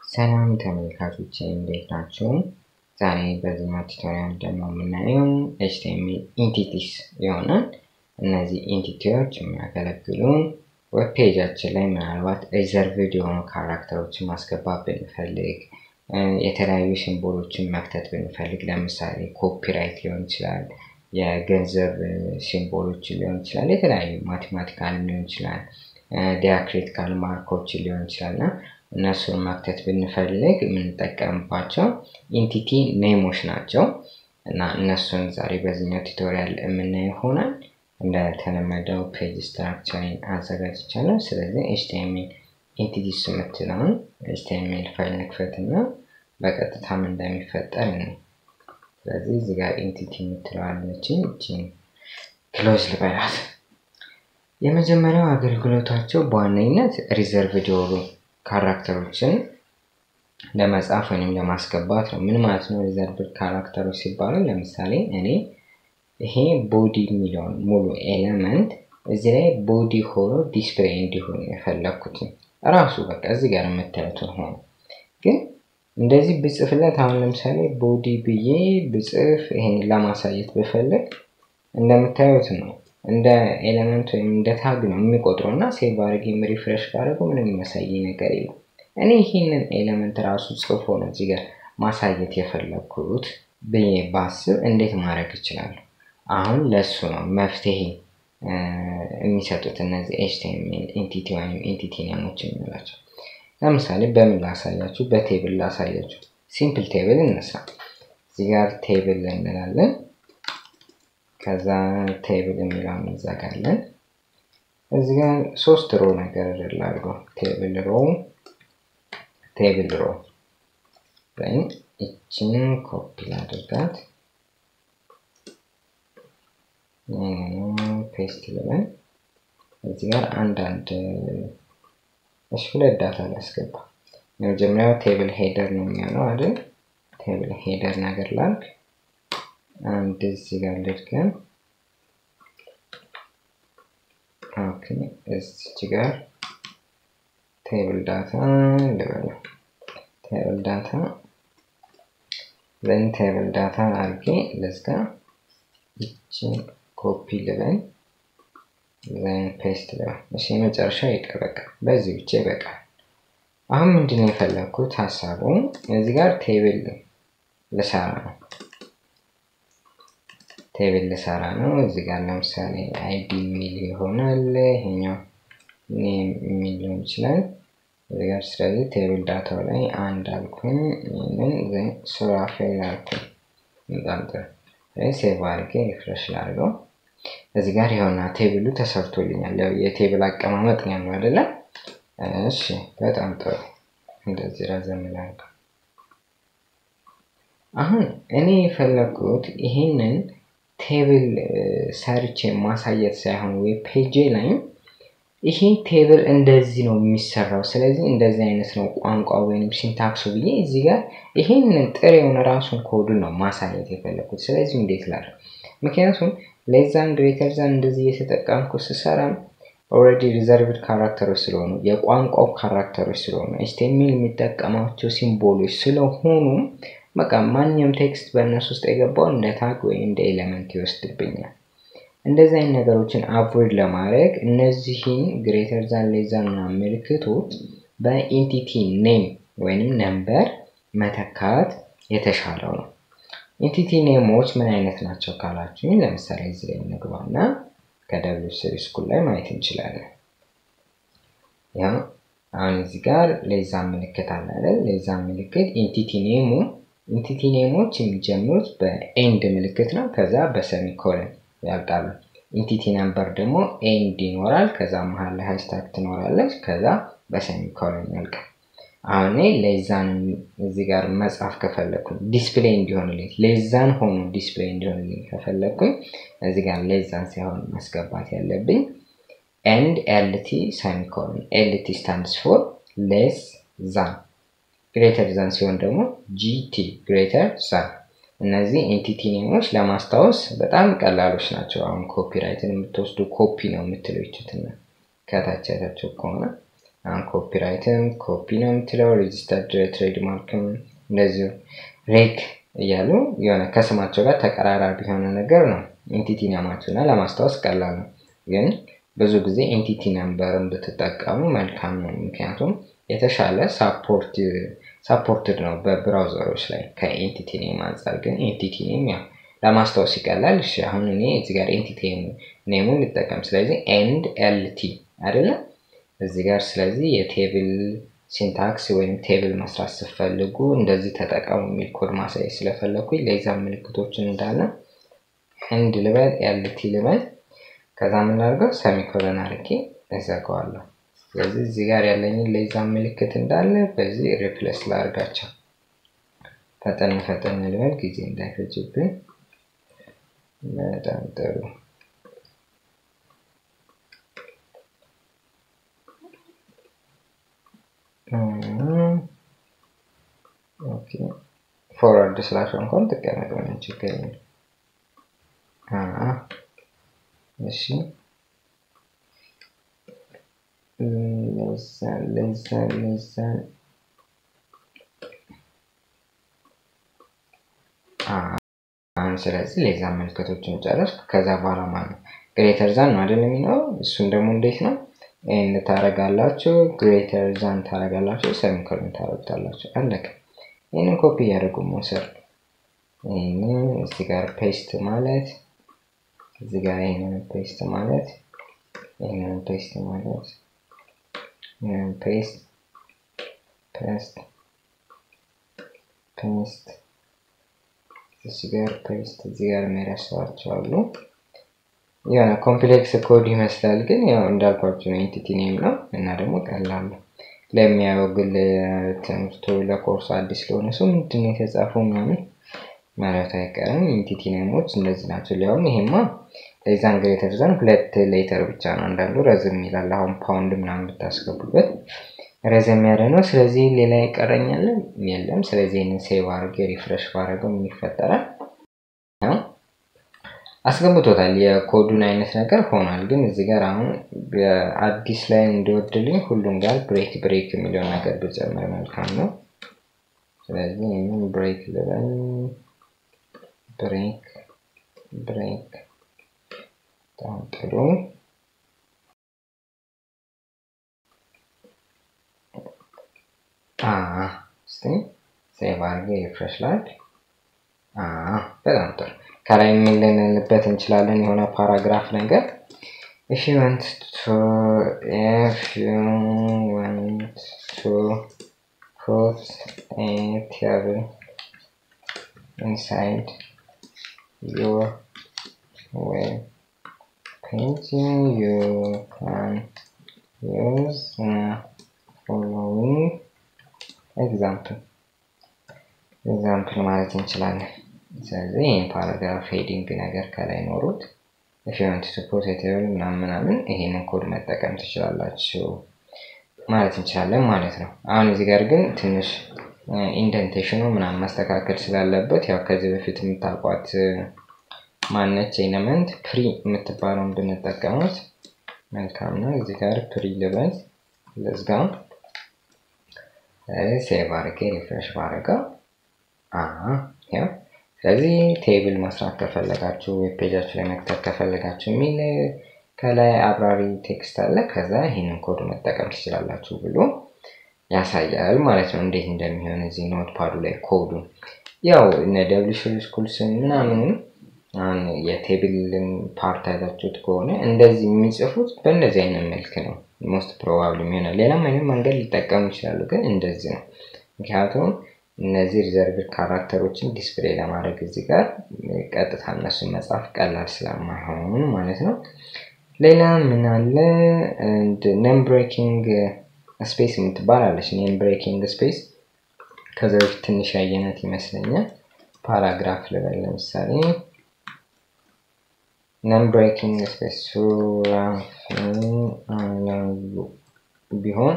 ሰላም ተመልካቾች እንዴት ናቸው? ዛሬ በዚህኛው ቱቶሪያል ደግሞ የምናየው ኤችቲኤምኤል ኢንቲቲስ ይሆናል። እነዚህ ኢንቲቲዎች የሚያገለግሉን ዌብ ፔጃችን ላይ ምናልባት ሪዘርቭድ የሆኑ ካራክተሮችን ማስገባት ብንፈልግ፣ የተለያዩ ሲምቦሎችን መክተት ብንፈልግ፣ ለምሳሌ ኮፒራይት ሊሆን ይችላል፣ የገንዘብ ሲምቦሎችን ሊሆን ይችላል፣ የተለያዩ ማቴማቲካል ሊሆን ይችላል፣ ዲያክሪቲካል ማርኮችን ሊሆን ይችላል እና እነሱን መክተት ብንፈልግ የምንጠቀምባቸው ኢንቲቲ ኔሞች ናቸው እና እነሱን ዛሬ በዚህኛው ቱቶሪያል የምናየው ይሆናል። እንደተለመደው ፔጅ ስትራክቸርን አዘጋጅቻለሁ። ስለዚህ ኤችቲኤምኤል ኢንቲቲስ የምትለውን ኤችቲኤምኤል ፋይል ንክፈት እና በቀጥታም እንደሚፈጠር ነው። ስለዚህ እዚህ ጋር ኢንቲቲ የምትለዋለችን እችን ክሎዝ ልበላት። የመጀመሪያው አገልግሎታቸው በዋነኝነት ሪዘርቭድ የሆኑ ካራክተሮችን ለመጻፍ ወይም ለማስገባት ነው። ምን ማለት ነው? ሪዘርቭድ ካራክተሮች ሲባሉ ለምሳሌ እኔ ይሄ ቦዲ የሚለውን ሙሉ ኤሌመንት እዚህ ላይ ቦዲ ሆኖ ዲስፕሌይ እንዲሆን የፈለግኩት ራሱ በቃ እዚህ ጋር የምታዩትን ሆኖ ግን እንደዚህ ብጽፍለት አሁን ለምሳሌ ቦዲ ብዬ ብጽፍ ይሄን ለማሳየት ብፈልግ እንደምታዩት ነው እንደ ኤሌመንት ወይም እንደ ታግ ነው የሚቆጥረው እና ሴቭ አድርጌም ሪፍሬሽ ካደረገው ምንም የሚያሳይ ነገር የለም። እኔ ይህንን ኤሌመንት ራሱ ጽፎ ነው እዚህ ጋር ማሳየት የፈለግኩት ብዬ ባስብ እንዴት ማድረግ እችላለሁ? አሁን ለእሱ ነው መፍትሄ የሚሰጡት እነዚህ ኤችቲኤምኤል ኢንቲቲ ወይም ኢንቲቲ ኔሞች የምንላቸው። ለምሳሌ በምን ላሳያችሁ? በቴብል ላሳያችሁ። ሲምፕል ቴብል እነሳ። እዚህ ጋር ቴብል እንላለን። ከዛ ቴብል የሚለውን እንዘጋለን። እዚህ ጋር ሶስት ሮ ነገር ላድርገው። ቴብል ሮ ቴብል ሮ ወይም ይችን ኮፒ ላድርጋት ፔስት ልበል። እዚህ ጋር አንዳንድ እሺ፣ ሁለት ዳታ ላስገባ። የመጀመሪያው ቴብል ሄደር ነው የሚሆነው አይደል? ቴብል ሄደር ነገር ላድርግ። አንድ እዚህ ጋር ልድገም። ኦኬ፣ እዚች ጋር ቴብል ዳታ ልበለው። ቴብል ዳታ ዘን ቴብል ዳታ አድርጌ ልዝጋ። ይችን ኮፒ ልበል ዘን ፔስት ልበል። እሺ የመጨረሻ ይቅር፣ በቃ በዚህ ብቻ ይበቃል። አሁን ምንድን ነው የፈለግኩት ሀሳቡ እዚህ ጋር ቴብል ልሰራ ነው ቴብል ልሰራ ነው። እዚህ ጋር ለምሳሌ አይዲ የሚል ይሆናል። ይሄኛው ኔም የሚል ሊሆን ይችላል እዚህ ጋር። ስለዚህ ቴብል ዳታው ላይ አንድ አልኩኝ። ይህንን ሱራፌል አልኩኝ። በጣም ጥሩ። ሴቭ አድርጌ ሪፍሬሽ ላድርገው። እዚህ ጋር የሆና ቴብሉ ተሰርቶልኛል። ያው የቴብል አቀማመጥ ነው ያለው አይደለም? እሺ፣ በጣም ጥሩ። እንደዚህ ረዘም ላድርገው። አሁን እኔ የፈለግኩት ይሄንን ቴብል ሰርች ማሳየት ሳይሆን ወይ ፔጅ ላይ ይሄ ቴብል እንደዚህ ነው የሚሰራው፣ ስለዚህ እንደዚህ አይነት ነው ቋንቋ ወይም ሲንታክሱ ብዬ እዚህ ጋር ይሄንን ጥሬውን ራሱን ኮዱን ነው ማሳየት የፈለግኩት። ስለዚህ እንዴት ላድርግ? ምክንያቱም ሌዛን ግሬተር ዛን እንደዚህ እየተጠቀምኩ ስሰራ ኦልሬዲ ሪዘርቭድ ካራክተሮች ስለሆኑ የቋንቋው ካራክተሮች ስለሆኑ ኤችቲኤምኤል የሚጠቀማቸው ሲምቦሎች ስለሆኑ በቃ ማንኛውም ቴክስት በእነሱ ውስጥ የገባው እንደ ታግ ወይም እንደ ኤሌመንት ይወስድብኛል። እንደዚህ አይነት ነገሮችን አቮይድ ለማድረግ እነዚህን ግሬተር ዛን ሌዛን ምልክቶች በኢንቲቲ ኔም ወይንም ነምበር መተካት የተሻለው ነው። ኢንቲቲ ኔሞች ምን አይነት ናቸው ካላችሁኝ፣ ለምሳሌ እዚህ ላይ እንግባና ከደብሊው ስሪ ስኩል ላይ ማየት እንችላለን። ያው አሁን እዚህ ጋር ሌዛን ምልክት አለ አይደል? ሌዛን ምልክት ኢንቲቲ ኔሙ ኢንቲቲ ኔሞች የሚጀምሩት በኤንድ ምልክት ነው። ከዛ በሰሚኮለን ያልቃሉ። ኢንቲቲ ነምበር ደግሞ ኤንድ ይኖራል። ከዛ መሀል ላይ ሃሽታግ ትኖራለች። ከዛ በሰሚኮለን ያልቃል። አሁን ሌዛን እዚህ ጋር መጻፍ ከፈለግኩኝ ዲስፕሌይ እንዲሆንልኝ ሌዛን ሆኖ ዲስፕሌይ እንዲሆንልኝ ከፈለግኩኝ እዚህ ጋር ሌዛን ሳይሆን ማስገባት ያለብኝ ኤንድ ኤልቲ ሰሚኮለን። ኤልቲ ስታንድስ ፎር ሌስ ዛን ግሬተር ዛን ሲሆን ደግሞ ጂቲ ግሬተር ዛን። እነዚህ ኤንቲቲ ኔሞች ለማስታወስ በጣም ቀላሎች ናቸው። አሁን ኮፒራይትን የምትወስዱ ኮፒ ነው የምትለው ይችትና ከታች ያታቸው ከሆነ አሁን ኮፒራይትም ኮፒ ነው የምትለው ሬጂስተርድ ትሬድማርክም እንደዚሁ ሬክ እያሉ የሆነ ከስማቸው ጋር ተቀራራቢ የሆነ ነገር ነው ኢንቲቲ ነማቸው እና ለማስታወስ ቀላል ነው። ግን ብዙ ጊዜ ኢንቲቲ ነምበርን ብትጠቀሙ መልካም ነው። ምክንያቱም የተሻለ ሳፖርትድ ነው በብራውዘሮች ላይ ከኤንቲቲ ኔም አንጻር። ግን ኤንቲቲ ኔም ያው ለማስታወስ ይቀላል። እሺ አሁን እኔ እዚህ ጋር ኤንቲቲ ኔሙን ልጠቀም። ስለዚህ ኤንድ ኤልቲ አይደለም እዚህ ጋር ስለዚህ የቴብል ሲንታክስ ወይም ቴብል መስራት ስትፈልጉ እንደዚህ ተጠቀሙ የሚል ኮድ ማሳየት ስለፈለግኩኝ ሌዛ ምልክቶችን እንዳለ ኤንድ ልበል ኤልቲ ልበል ከዛ የምናደርገው ሰሚኮለን አርጌ እዘጋዋለሁ። ስለዚህ እዚህ ጋር ያለኝን ሌዛ ምልክት እንዳለ በዚህ ሪፕለስ ላርጋቸው። ፈጠን ፈጠን ልበል ጊዜ እንዳይፈጅብን። በጣም ጥሩ ፎርዋርድ ስላሽ እንኳን ትቀመጥ ምንም ችግር የለም። እሺ ለዛን ለዛን ለዛን አሁን ስለዚህ ሌዛ ምልክቶችን ጨረስኩ። ከዛ በኋላ ማለት ነው ግሬተር ዛን ነው አይደል የሚለው እሱን ደግሞ እንዴት ነው ኤንድ ታረጋላችሁ፣ ግሬተር ዛን ታረጋላችሁ፣ ሰሚኮሎን ታረጉታላችሁ። አለቀ። ይህንን ኮፒ እያደረጉ መውሰድ ይህንን እዚህ ጋር ፔስት ማለት እዚህ ጋር ይህንን ፔስት ማለት ይህንን ፔስት ማለት ይህንን ፔስት ፔስት ፔስት እዚህ ጋር ፔስት እዚህ ጋር የሚረሳቸው አሉ። የሆነ ኮምፕሌክስ ኮድ ይመስላል፣ ግን ያው እንዳልኳቸው ነው ኤንቲቲ ኔም ነው እና ደግሞ ቀላል ነው ለሚያየው ግል ትምህርቱ ለኮርሱ አዲስ ለሆነ ሰው ምንድን ነው የተጻፈው ምናምን ማለት አይቀርም። ኢንቲቲ ኔሞች እንደዚህ ናቸው። ሊያውም ይሄማ ለዛን ግሬተር ዛን ሁለት ሌተር ብቻ ነው። አንዳንዱ ረዝም ይላል። አሁን ፓውንድ ምናምን ብታስገቡበት ረዘም ያለ ነው። ስለዚህ ሌላ ይቀረኛል የለም። ስለዚህ ይህንን ሴቭ አድርጌ ሪፍሬሽ ባደረገው ምን ይፈጠራል? አስገብቶታል። የኮዱን አይነት ነገር ሆኗል። ግን እዚህ ጋር አሁን አዲስ ላይ እንዲወድልኝ ሁሉም ጋር ብሬክ ብሬክ የሚለውን ነገር ብጨምር መልካም ነው። ስለዚህ ይህንን ብሬክ ልበል ብሬክ ብሬክ በጣም ጥሩ እስቲ ሴቭ አድርጌ ሪፍሬሽ ላድርግ። በጣም ጥሩ ከላይ የምንልንልበት እንችላለን የሆነ ፓራግራፍ ነገር if you want to if you want to put a table inside your web page you can use the following example example ማለት እንችላለን ስለዚህ ይህን ፓራግራፍ ሄዲንግ ነገር ከላይ ኖሩት ፊዮንት ስፖርት ቴብል ምናምን ምናምን ይሄንን ኮድ መጠቀም ትችላላችሁ ማለት እንችላለን ማለት ነው። አሁን እዚህ ጋር ግን ትንሽ ኢንደንቴሽኑ ምናምን ማስተካከል ስላለበት ያው ከዚህ በፊት የምታውቋት ማነች ኤለመንት ፕሪ የምትባለውን ብንጠቀሙት መልካም ነው። እዚህ ጋር ፕሪ ልበል ለዝጋ ሴቭ አድርጌ ሪፍሬሽ ባረገው ያው ስለዚህ ቴብል መስራት ከፈለጋችሁ ዌብ ፔጃችሁ ላይ መክተት ከፈለጋችሁ የሚል ከላይ አብራሪ ቴክስት አለ። ከዛ ይህንን ኮድ መጠቀም ትችላላችሁ ብሎ ያሳያል ማለት ነው፣ እንዴት እንደሚሆን እዚህ ኖት ፓዱ ላይ ኮዱ ያው እነ ደብሊሽ ስኩልስ ምናምን አሁን የቴብልን ፓርት አይታችሁት ከሆነ እንደዚህ የሚጽፉት በእንደዚህ አይነት መልክ ነው። ሞስት ፕሮባብሊ የሚሆናል። ሌላም አይነት መንገድ ሊጠቀሙ ይችላሉ፣ ግን እንደዚህ ነው። ምክንያቱም እነዚህ ሪዘርቭድ ካራክተሮችን ዲስፕሌይ ለማድረግ እዚህ ጋር ቀጥታ እነሱን መጻፍ ቀላል ስለማይሆን ማለት ነው። ሌላ ምን አለ? ኔም ብሬኪንግ ስፔስ የምትባል አለች። ኔም ብሬኪንግ ስፔስ ከዚ በፊት ትንሽ ያየነት ይመስለኛል። ፓራግራፍ ልበል ለምሳሌ ኔም ብሬኪንግ ስፔስ ቢሆን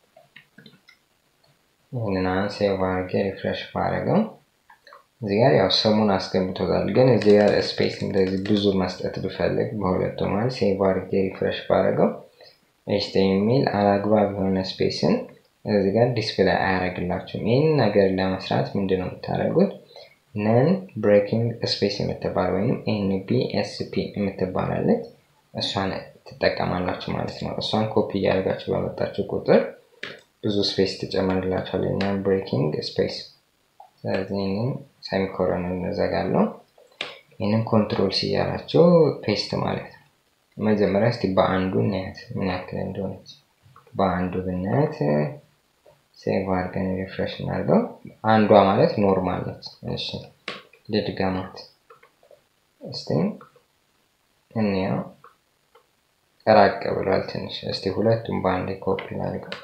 ይህንን አሁን ሴቭ አድርጌ ሪፍሬሽ ባረገው እዚህ ጋር ያው ስሙን አስገብቶታል። ግን እዚህ ጋር ስፔስ እንደዚህ ብዙ መስጠት ብፈልግ በሁለቱ መሀል ሴቭ አድርጌ ሪፍሬሽ ባረገው ኤችቲኤምኤል አላግባብ የሆነ ስፔስን እዚህ ጋር ዲስፕላይ አያደርግላችሁም። ይህን ነገር ለመስራት ምንድን ነው የምታደርጉት? ነን ብሬኪንግ ስፔስ የምትባል ወይም ኤንቢኤስፒ የምትባላለች እሷን ትጠቀማላችሁ ማለት ነው። እሷን ኮፒ እያደርጋችሁ በመጣችሁ ቁጥር ብዙ ስፔስ ትጨምርላችኋል። ነን ብሬኪንግ ስፔስ። ስለዚህ ይህንን ሰሚኮረን እንዘጋለው። ይህንን ኮንትሮል ሲያላቸው ፔስት ማለት ነው። መጀመሪያ እስቲ በአንዱ እናያት ምን ያክል እንደሆነች። በአንዱ ብናያት ሴቭ አድርገን ሪፍሬሽ እናድርገው። አንዷ ማለት ኖርማል ነች። እሺ ልድገማት እስቲ እንያው። ራቅ ብሏል ትንሽ። እስቲ ሁለቱም በአንድ ኮፒ ላድርገው።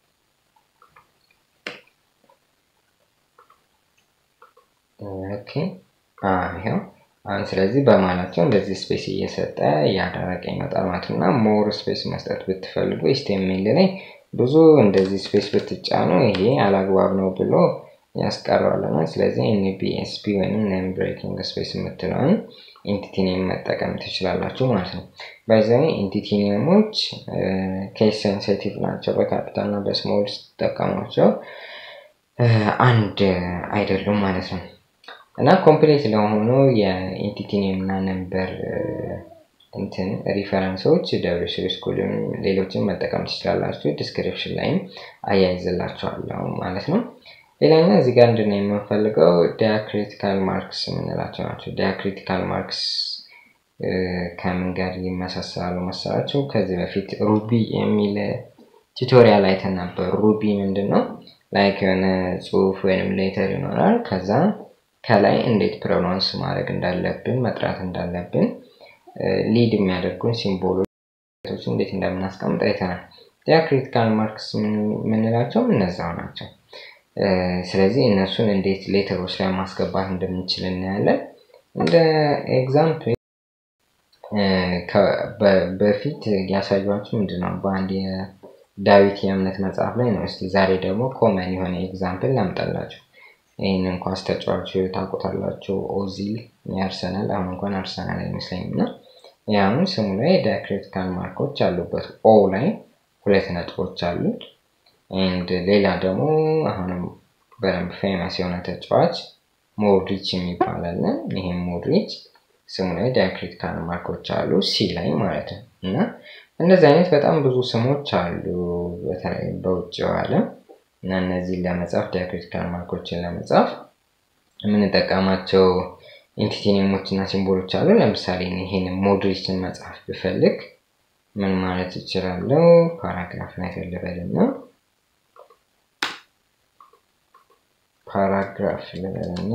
ኦኬ ይኸው አሁን ስለዚህ በማላቸው እንደዚህ ስፔስ እየሰጠ እያደረገ ይመጣል ማለት ነው። እና ሞር ስፔስ መስጠት ብትፈልጉ ኤችቲኤምኤል ላይ ብዙ እንደዚህ ስፔስ ብትጫኑ ይሄ አላግባብ ነው ብሎ ያስቀረዋልና ስለዚህ ኤንቢኤስፒ ወይም ነን ብሬኪንግ ስፔስ የምትለውን ኢንቲቲኒየም መጠቀም ትችላላችሁ ማለት ነው። በዚህ ኢንቲቲኒየሞች ኬስ ሴንሲቲቭ ናቸው። በካፒታል እና በስሞል ስትጠቀሟቸው አንድ አይደሉም ማለት ነው። እና ኮምፕሌት ለሆኑ የኢንቲቲኒየም እና ነምበር እንትን ሪፈረንሶች ደብሊው ስኩልም ሌሎችን መጠቀም ትችላላችሁ። ዲስክሪፕሽን ላይም አያይዝላችኋለሁ ማለት ነው። ሌላኛ እዚህ ጋር እንድን የምንፈልገው ዲያክሪቲካል ማርክስ የምንላቸው ናቸው። ዲያክሪቲካል ማርክስ ከምን ጋር ይመሳሰላሉ መሰላቸው? ከዚህ በፊት ሩቢ የሚል ቱቶሪያል አይተን ነበር። ሩቢ ምንድን ነው? ላይክ የሆነ ጽሁፍ ወይም ሌተር ይኖራል ከዛ ከላይ እንዴት ፕሮናንስ ማድረግ እንዳለብን መጥራት እንዳለብን ሊድ የሚያደርጉን ሲምቦሎች እንዴት እንደምናስቀምጥ አይተናል። ዲያክሪቲካል ማርክስ የምንላቸው እነዛው ናቸው። ስለዚህ እነሱን እንዴት ሌተሮች ላይ ማስገባት እንደምንችል እናያለን። እንደ ኤግዛምፕል በፊት ያሳዩችሁ ምንድን ነው በአንድ የዳዊት የእምነት መጽሐፍ ላይ ነው። እስቲ ዛሬ ደግሞ ኮመን የሆነ ኤግዛምፕል ላምጣላችሁ። ይህንን ኳስ ተጫዋች ታውቁታላችሁ። ኦዚል የአርሰናል አሁን እንኳን አርሰናል አይመስለኝም እና ያሁን ስሙ ላይ ዲያክሪቲካል ማርኮች አሉበት። ኦ ላይ ሁለት ነጥቦች አሉት። ኤንድ ሌላ ደግሞ አሁንም በደንብ ፌመስ የሆነ ተጫዋች ሞድሪች የሚባል አለ። ይህም ሞድሪች ስሙ ላይ ዲያክሪቲካል ማርኮች አሉ፣ ሲ ላይ ማለት ነው። እና እንደዚህ አይነት በጣም ብዙ ስሞች አሉ፣ በተለይ በውጭው ዓለም እና እነዚህን ለመጻፍ ዲያክሪቲካል ማርኮችን ለመጻፍ የምንጠቀማቸው ኢንቲቲኒሞች እና ሲምቦሎች አሉ። ለምሳሌ ይህን ሞድሪችን መጻፍ ብፈልግ ምን ማለት ይችላለው? ፓራግራፍ ላይ ልበልና ፓራግራፍ ልበልና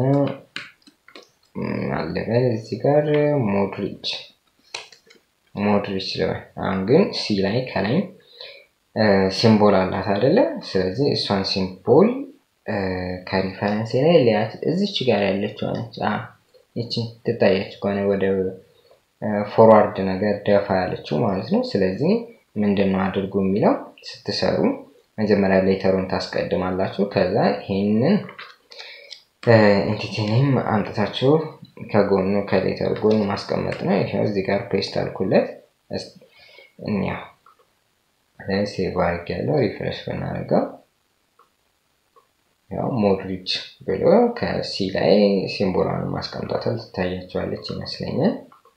አልበል እዚህ ጋር ሞድሪች ሞድሪች ልበል። አሁን ግን ሲ ላይ ከላይ ሲምቦል አላት አይደለ? ስለዚህ እሷን ሲምቦል ከሪፈረንስ ላይ ሊያት እዚች ጋር ያለችው ነች። ይቺ ትታያች ከሆነ ወደ ፎርዋርድ ነገር ደፋ ያለችው ማለት ነው። ስለዚህ ምንድን ነው አድርጉ የሚለው ስትሰሩ መጀመሪያ ሌተሩን ታስቀድማላችሁ። ከዛ ይህንን ኢንቲቲኒም አምጥታችሁ ከጎኑ ከሌተሩ ጎን ማስቀመጥ ነው። ይኸው እዚህ ጋር ፔስት አልኩለት። እኒያው ሴቭ አድርግ ያለው ሪፍሬሽ ብናደርገው ያው ሞድሪች ብሎ ከሲ ላይ ሲምቦሏን ማስቀምጧታል ትታያቸዋለች ይመስለኛል።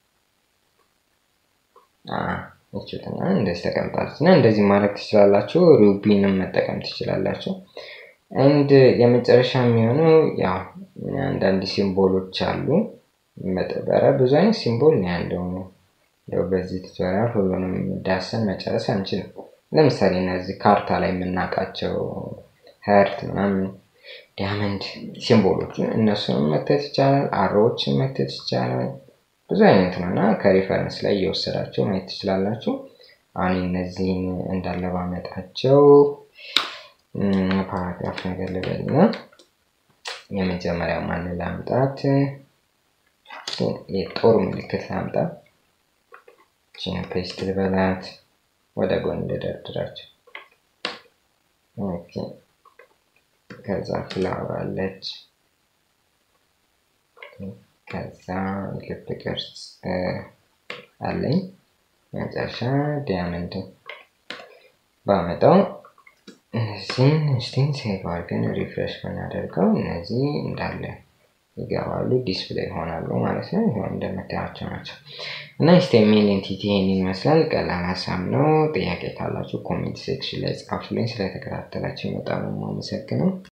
ይችትና እንደዚህ ተቀምጣለች እና እንደዚህ ማድረግ ትችላላችሁ። ሩቢንም መጠቀም ትችላላችሁ። አንድ የመጨረሻ የሚሆነው ያው አንዳንድ ሲምቦሎች አሉ። መጠበረ ብዙ አይነት ሲምቦል ነው ያለው። ያው በዚህ ቱቶሪያል ሁሉንም ዳሰን መጨረስ አንችልም። ለምሳሌ እነዚህ ካርታ ላይ የምናውቃቸው ሀርት ምናምን ዲያመንድ ሲምቦሎችን እነሱንም መክተት ይቻላል። አሮዎችን መክተት ይቻላል። ብዙ አይነት ነው እና ከሪፈረንስ ላይ እየወሰዳቸው ማየት ትችላላችሁ። አሁን እነዚህን እንዳለ ባመጣቸው ፓራግራፍ ነገር ልበልና የመጀመሪያው ማን ላምጣት? የጦር ምልክት ላምጣ። ቺን ፔስት ልበላት፣ ወደ ጎን ልደርድራቸው። ኦኬ ከዛ ፍላወር አለች። ከዛ ልብ ቅርጽ አለኝ። መጨረሻ ዲያመንድ ባመጣው እነዚህን እስቲን ሴቭ አድርገን ሪፍሬሽ ብናደርገው እነዚህ እንዳለ ይገባሉ፣ ዲስፕሌይ ይሆናሉ ማለት ነው። ይሆን እንደምታያቸው ናቸው እና ኤችቲኤምኤል ኤንቲቲ ይህን ይመስላል። ቀላል ሀሳብ ነው። ጥያቄ ካላችሁ ኮሜንት ሴክሽን ላይ ጻፉልኝ። ስለተከታተላችሁ በጣም ነው የማመሰግነው።